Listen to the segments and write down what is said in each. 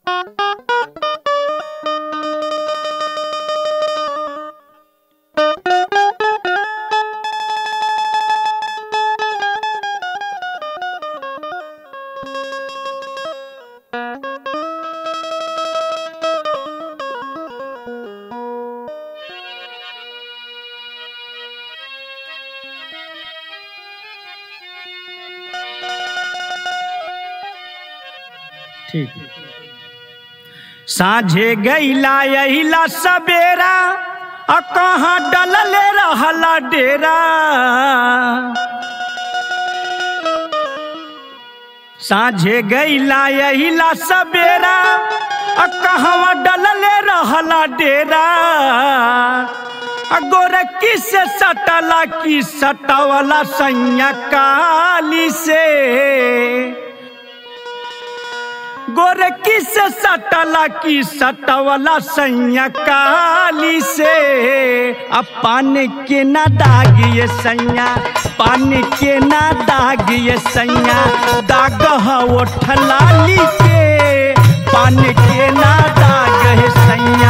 ठीक साझे गईला यहीला सबेरा आ कहाँ डलले रहला डेरा साझे गईला यहीला सबेरा आ कहवा डलले रहला डेरा आ गोरखी से सटला की सटवला सैया काली से गोरखी से सटला की सटवला सैया काली से अब पान के ना दाग ये सैया पान के ना दाग ये सैया दाग हो ठलाली के पान के ना दाग है सैया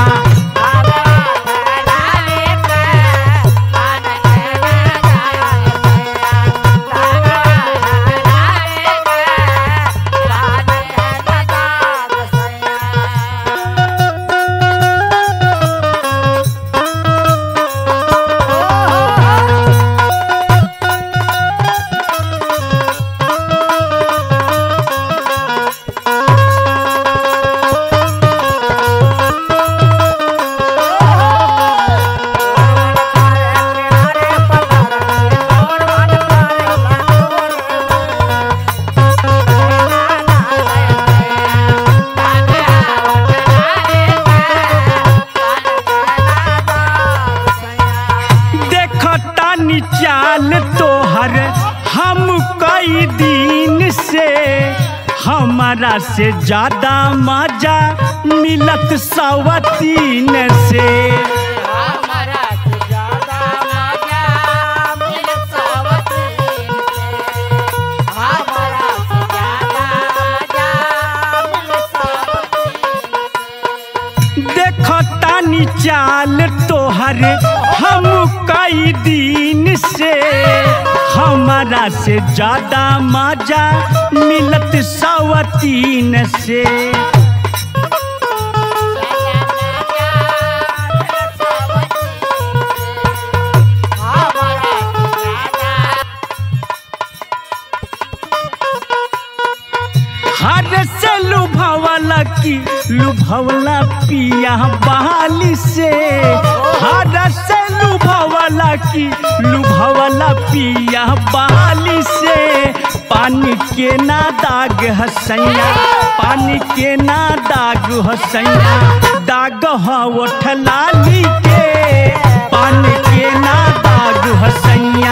देखतानी चाल तोहर हम कई दिन से हमारा से ज्यादा मजा मिलत सवतीन से देखतानी चाल तोहर हम कई दिन से हमारा से ज्यादा मजा मिलत सवतीन से हर से लुभावला की लुभावला पिया बहाली से हर से लुभावला की लुभावला पिया बहाली से पानी के ना दाग हसैया पानी के ना दाग हसैया दाग हो ठलाली के पानी के ना दाग हसैया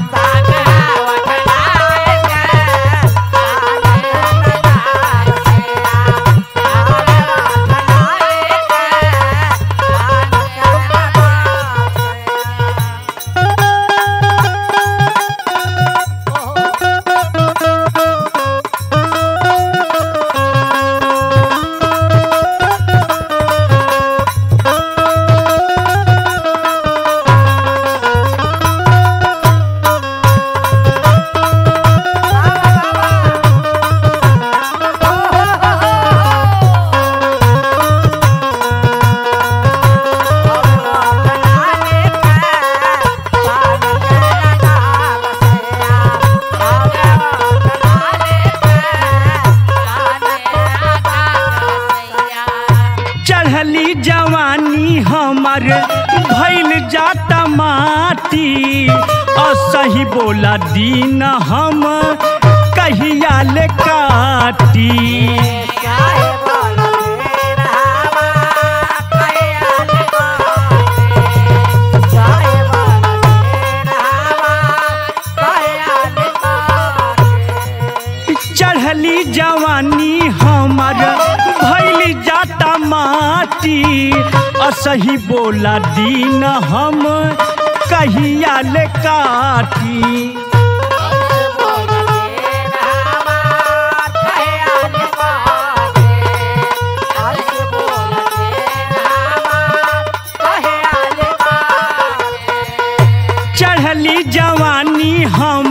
चढ़ली जवानी हमर भैल जाता माटी असही बोला दीन हम कहिया ले काटी चढ़ली जवानी हमर भैल जाता माटी असही बोला दीन हम कहिया ले काटी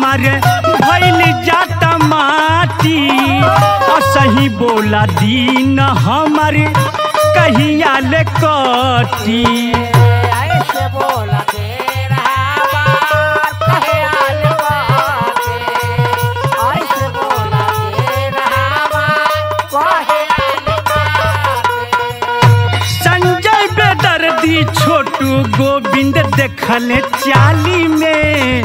हमर भैल जाता माटी असही बोला दीन हमर कहिया ले कटी ऐसे बोला तेरा बार कहे आल बाते ऐसे बोला तेरा बार कहे आल बाते संजय बेदर्दी छोटू गोविंद देखले चाली में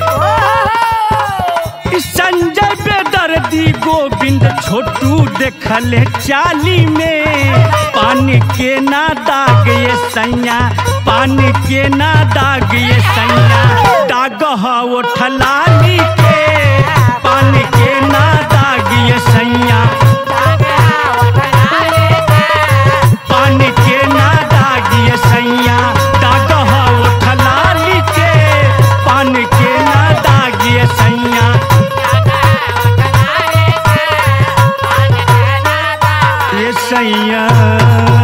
संजय बेदर्दी गोविंद छोटू देखले चाली में पानी के ना दाग ये सैया पानी के ना दाग ये सैया दाग हो ठलाली के पानी के ना दाग ये सैया पानी के ना दाग ये सैया दाग हो ठलाली के पानी के ना दाग ये सैया ये सैया